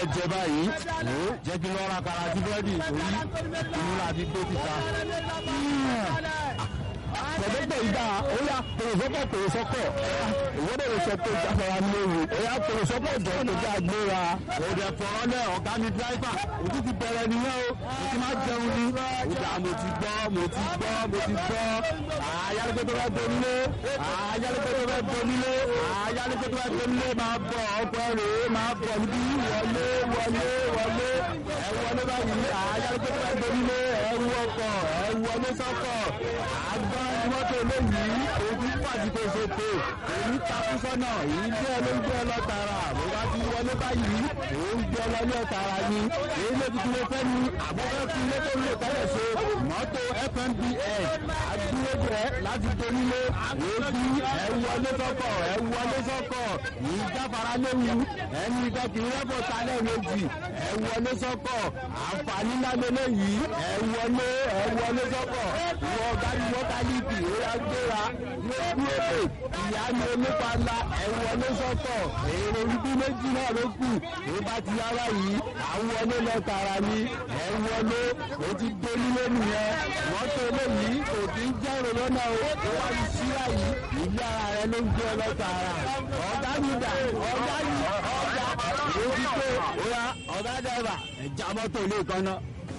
fẹ́ jẹ báyìí ó jẹ́ kí lọ́ra kara sí búrẹ́dì torí inú láti gbé títa. Pẹ̀lẹ́pẹ̀ ìgbà ó yá pèrèsọ́pọ̀ pèrèsọ́pọ̀ ìwọ́dọ̀ lè sọ pé ìjáfara ní ewu ó yá pèrèsọ́pọ̀ jọ tó jẹ́ agbóra. òde fọ̀rọ̀ lẹ̀ ọ̀gá mi dráìfà òtún ti bẹ̀rẹ̀ nìyẹn o mo ti máa jẹun ní. ìjà mo ti gbọ́ mo ti gbọ́ mo ti gbọ́ ayálégbé tó fẹ́ donílé ayálégbé tó fẹ́ donílé ayálégbé tó fẹ́ donílé máa bọ̀ ọgbẹ́ rèé máa bọ̀ níbí wọlé wọlé wọlé ẹ wọlé báyìí ayálégbé tó fẹ́ donílé ẹ wọkọ̀ ẹ wọlé sọ́kọ̀ àgbọn mọ́tò eléyìí òbí pàṣípò ṣètò èyí takú sọ́nà èyí gbé ẹ ló ń gbé ẹ lọ tààrà bó bá ti wọlé báyìí òun gbé ẹ lọ ní ọ̀tàrà ni èyí ló ti dúró fẹ́ ni àbúrò fi ilé tó ń lò tẹ́lẹ̀ ṣe mọ́tò fmbs àdúró rẹ̀ láti donílé èébí ẹ wọlé sọ́kọ̀ ẹ wọlé sọ́kọ̀ yìí jáfara léwu ẹni ìdọ́kìrì rẹ́pọ̀ sálẹ̀ méjì ẹ wọlé sọ́kọ̀ àǹfààní ńlá lélẹ́yìí ẹ wọlé ẹ wọlé sọ́kọ̀ ìwọ ọ̀gá ni mọ́tálíìtì ó yá gbéra lójú èdè ìyá ni onípàlà ẹ wọlé sọ́kọ̀ èrò ibi méjì náà ló kù tó bá ti yára yìí àwọn wọlé lọ tààrà ni ẹ wọlé ó ti dé nílé nìyẹn mọ́tò eléyìí kò kí ń jẹ́rò lọ́nà o ó wá ní síra yìí ìlú ara rẹ ló ń gbé ọ lọ tààrà ọ̀gá mi dà ọ̀gá mi ọ̀gá èyí tó ó yá ọ̀gá dẹ́rẹ́bà ẹ̀já mọ́tò ilé kan náà.